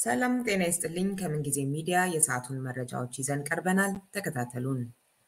ሰላም ጤና ይስጥልኝ። ከምንጊዜ ሚዲያ የሰዓቱን መረጃዎች ይዘን ቀርበናል። ተከታተሉን።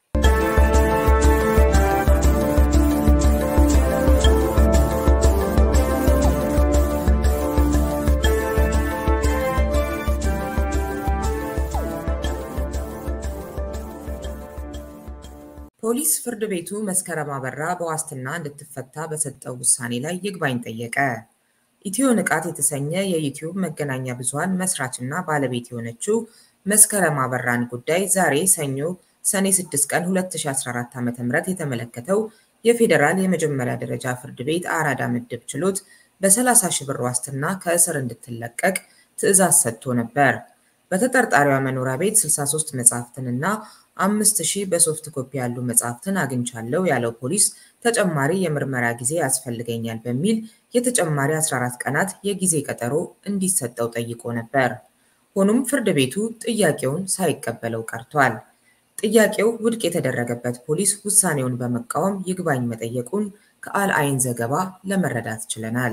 ፖሊስ ፍርድ ቤቱ መስከረም አበራ በዋስትና እንድትፈታ በሰጠው ውሳኔ ላይ ይግባኝ ጠየቀ። ኢትዮ ንቃት የተሰኘ የዩቲዩብ መገናኛ ብዙኃን መስራችና ባለቤት የሆነችው መስከረም አበራን ጉዳይ ዛሬ ሰኞ ሰኔ 6 ቀን 2014 ዓ.ም የተመለከተው የፌዴራል የመጀመሪያ ደረጃ ፍርድ ቤት አራዳ ምድብ ችሎት በ30 ሺህ ብር ዋስትና ከእስር እንድትለቀቅ ትዕዛዝ ሰጥቶ ነበር። በተጠርጣሪዋ መኖሪያ ቤት 63 መጽሐፍትንና አምስት ሺህ በሶፍት ኮፒ ያሉ መጽሐፍትን አግኝቻለሁ ያለው ፖሊስ ተጨማሪ የምርመራ ጊዜ ያስፈልገኛል በሚል የተጨማሪ 14 ቀናት የጊዜ ቀጠሮ እንዲሰጠው ጠይቆ ነበር። ሆኖም ፍርድ ቤቱ ጥያቄውን ሳይቀበለው ቀርቷል። ጥያቄው ውድቅ የተደረገበት ፖሊስ ውሳኔውን በመቃወም ይግባኝ መጠየቁን ከአልአይን ዘገባ ለመረዳት ችለናል።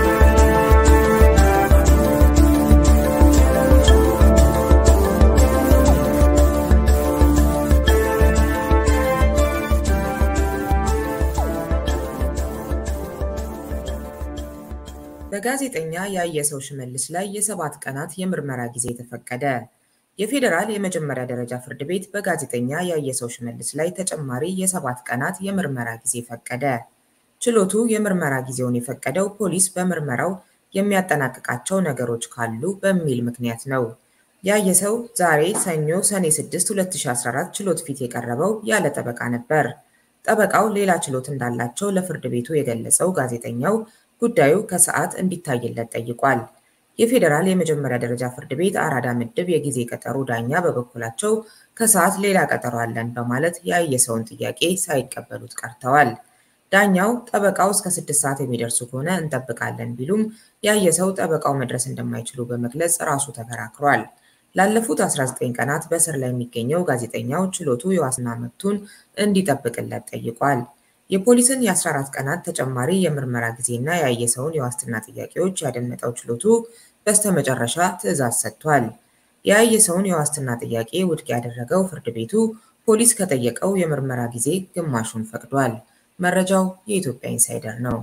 በጋዜጠኛ ያየሰው ሽመልስ ላይ የሰባት ቀናት የምርመራ ጊዜ ተፈቀደ። የፌዴራል የመጀመሪያ ደረጃ ፍርድ ቤት በጋዜጠኛ ያየሰው ሽመልስ ላይ ተጨማሪ የሰባት ቀናት የምርመራ ጊዜ ፈቀደ። ችሎቱ የምርመራ ጊዜውን የፈቀደው ፖሊስ በምርመራው የሚያጠናቅቃቸው ነገሮች ካሉ በሚል ምክንያት ነው። ያየሰው ዛሬ ሰኞ ሰኔ 6 2014 ችሎት ፊት የቀረበው ያለ ጠበቃ ነበር። ጠበቃው ሌላ ችሎት እንዳላቸው ለፍርድ ቤቱ የገለጸው ጋዜጠኛው ጉዳዩ ከሰዓት እንዲታይለት ጠይቋል። የፌዴራል የመጀመሪያ ደረጃ ፍርድ ቤት አራዳ ምድብ የጊዜ ቀጠሮ ዳኛ በበኩላቸው ከሰዓት ሌላ ቀጠሮ አለን በማለት ያየሰውን ጥያቄ ሳይቀበሉት ቀርተዋል። ዳኛው ጠበቃው እስከ ስድስት ሰዓት የሚደርሱ ከሆነ እንጠብቃለን ቢሉም ያየሰው ጠበቃው መድረስ እንደማይችሉ በመግለጽ ራሱ ተከራክሯል። ላለፉት 19 ቀናት በእስር ላይ የሚገኘው ጋዜጠኛው ችሎቱ የዋስትና መብቱን እንዲጠብቅለት ጠይቋል። የፖሊስን የ14 ቀናት ተጨማሪ የምርመራ ጊዜና ያየሰውን የዋስትና ጥያቄዎች ያደመጠው ችሎቱ በስተመጨረሻ ትዕዛዝ ሰጥቷል። የያየሰውን የዋስትና ጥያቄ ውድቅ ያደረገው ፍርድ ቤቱ ፖሊስ ከጠየቀው የምርመራ ጊዜ ግማሹን ፈቅዷል። መረጃው የኢትዮጵያ ኢንሳይደር ነው።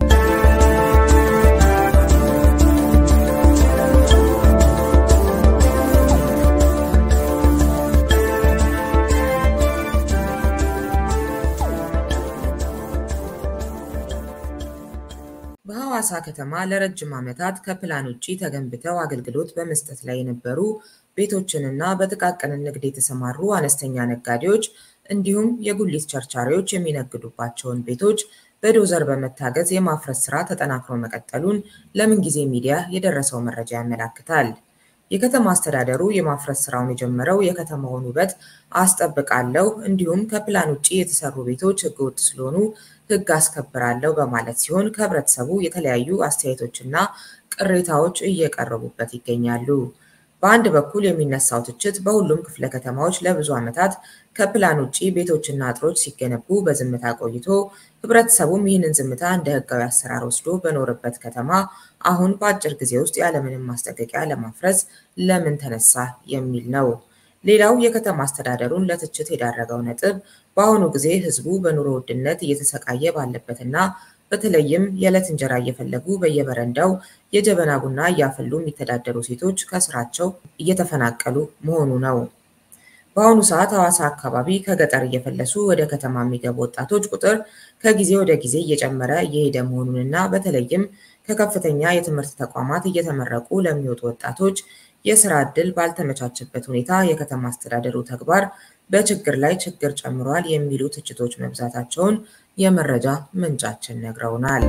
በሐዋሳ ከተማ ለረጅም ዓመታት ከፕላን ውጪ ተገንብተው አገልግሎት በመስጠት ላይ የነበሩ ቤቶችንና በጥቃቅን ንግድ የተሰማሩ አነስተኛ ነጋዴዎች እንዲሁም የጉሊት ቸርቻሪዎች የሚነግዱባቸውን ቤቶች በዶዘር በመታገዝ የማፍረስ ስራ ተጠናክሮ መቀጠሉን ለምንጊዜ ሚዲያ የደረሰው መረጃ ያመላክታል። የከተማ አስተዳደሩ የማፍረስ ስራውን የጀመረው የከተማውን ውበት አስጠብቃለሁ እንዲሁም ከፕላን ውጪ የተሰሩ ቤቶች ህገወጥ ስለሆኑ ህግ አስከብራለሁ በማለት ሲሆን ከህብረተሰቡ የተለያዩ አስተያየቶችና ቅሬታዎች እየቀረቡበት ይገኛሉ። በአንድ በኩል የሚነሳው ትችት በሁሉም ክፍለ ከተማዎች ለብዙ ዓመታት ከፕላን ውጪ ቤቶችና አጥሮች ሲገነቡ በዝምታ ቆይቶ ህብረተሰቡም ይህንን ዝምታ እንደ ህጋዊ አሰራር ወስዶ በኖረበት ከተማ አሁን በአጭር ጊዜ ውስጥ ያለምንም ማስጠንቀቂያ ለማፍረስ ለምን ተነሳ የሚል ነው። ሌላው የከተማ አስተዳደሩን ለትችት የዳረገው ነጥብ በአሁኑ ጊዜ ህዝቡ በኑሮ ውድነት እየተሰቃየ ባለበትና በተለይም የዕለት እንጀራ እየፈለጉ በየበረንዳው የጀበና ቡና እያፈሉ የሚተዳደሩ ሴቶች ከስራቸው እየተፈናቀሉ መሆኑ ነው። በአሁኑ ሰዓት ሐዋሳ አካባቢ ከገጠር እየፈለሱ ወደ ከተማ የሚገቡ ወጣቶች ቁጥር ከጊዜ ወደ ጊዜ እየጨመረ እየሄደ መሆኑንና በተለይም ከከፍተኛ የትምህርት ተቋማት እየተመረቁ ለሚወጡ ወጣቶች የስራ ዕድል ባልተመቻቸበት ሁኔታ የከተማ አስተዳደሩ ተግባር በችግር ላይ ችግር ጨምሯል የሚሉ ትችቶች መብዛታቸውን የመረጃ ምንጫችን ነግረውናል።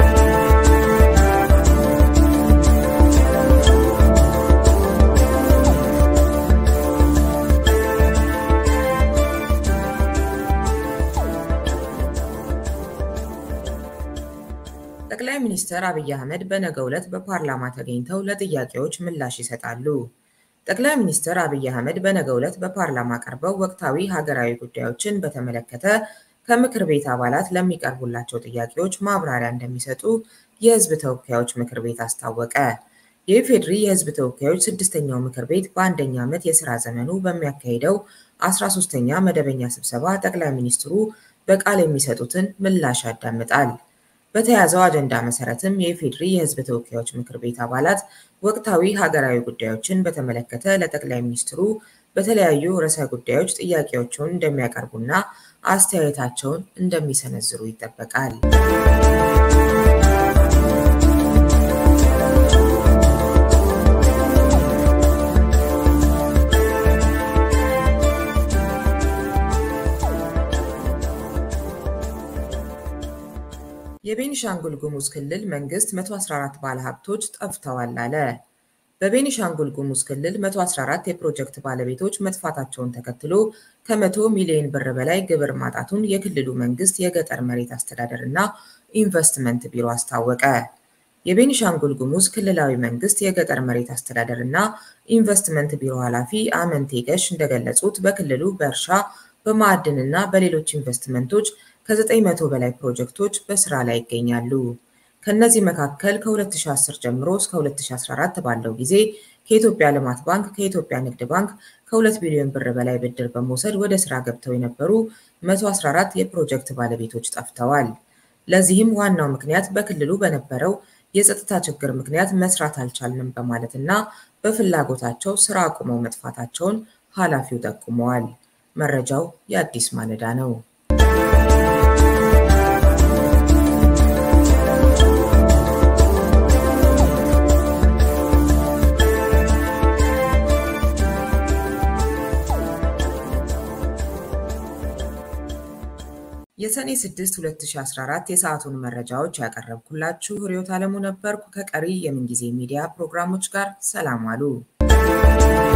ጠቅላይ ሚኒስትር አብይ አህመድ በነገው ዕለት በፓርላማ ተገኝተው ለጥያቄዎች ምላሽ ይሰጣሉ። ጠቅላይ ሚኒስትር አብይ አህመድ በነገው ዕለት በፓርላማ ቀርበው ወቅታዊ ሀገራዊ ጉዳዮችን በተመለከተ ከምክር ቤት አባላት ለሚቀርቡላቸው ጥያቄዎች ማብራሪያ እንደሚሰጡ የሕዝብ ተወካዮች ምክር ቤት አስታወቀ። የኢፌዴሪ የሕዝብ ተወካዮች ስድስተኛው ምክር ቤት በአንደኛ ዓመት የሥራ ዘመኑ በሚያካሂደው 13ኛ መደበኛ ስብሰባ ጠቅላይ ሚኒስትሩ በቃል የሚሰጡትን ምላሽ ያዳምጣል። በተያዘው አጀንዳ መሰረትም የኢፌዴሪ የሕዝብ ተወካዮች ምክር ቤት አባላት ወቅታዊ ሀገራዊ ጉዳዮችን በተመለከተ ለጠቅላይ ሚኒስትሩ በተለያዩ ርዕሰ ጉዳዮች ጥያቄዎችን እንደሚያቀርቡና አስተያየታቸውን እንደሚሰነዝሩ ይጠበቃል። የቤኒሻንጉል ጉሙዝ ክልል መንግስት 114 ባለሀብቶች ጠፍተዋል አለ። በቤኒሻንጉል ጉሙዝ ክልል 114 የፕሮጀክት ባለቤቶች መጥፋታቸውን ተከትሎ ከ100 ሚሊዮን ብር በላይ ግብር ማጣቱን የክልሉ መንግስት የገጠር መሬት አስተዳደር እና ኢንቨስትመንት ቢሮ አስታወቀ። የቤኒሻንጉል ጉሙዝ ክልላዊ መንግስት የገጠር መሬት አስተዳደር እና ኢንቨስትመንት ቢሮ ኃላፊ አመንቴ ገሽ እንደገለጹት በክልሉ በእርሻ በማዕድንና በሌሎች ኢንቨስትመንቶች ከ900 በላይ ፕሮጀክቶች በስራ ላይ ይገኛሉ። ከእነዚህ መካከል ከ2010 ጀምሮ እስከ 2014 ባለው ጊዜ ከኢትዮጵያ ልማት ባንክ፣ ከኢትዮጵያ ንግድ ባንክ ከ2 ቢሊዮን ብር በላይ ብድር በመውሰድ ወደ ስራ ገብተው የነበሩ 114 የፕሮጀክት ባለቤቶች ጠፍተዋል። ለዚህም ዋናው ምክንያት በክልሉ በነበረው የጸጥታ ችግር ምክንያት መስራት አልቻልንም በማለትና በፍላጎታቸው ስራ አቁመው መጥፋታቸውን ኃላፊው ጠቁመዋል። መረጃው የአዲስ ማለዳ ነው። የሰኔ 6 2014 የሰዓቱን መረጃዎች ያቀረብኩላችሁ ርዕዮት ዓለሙ ነበርኩ። ከቀሪ የምንጊዜ ሚዲያ ፕሮግራሞች ጋር ሰላም አሉ።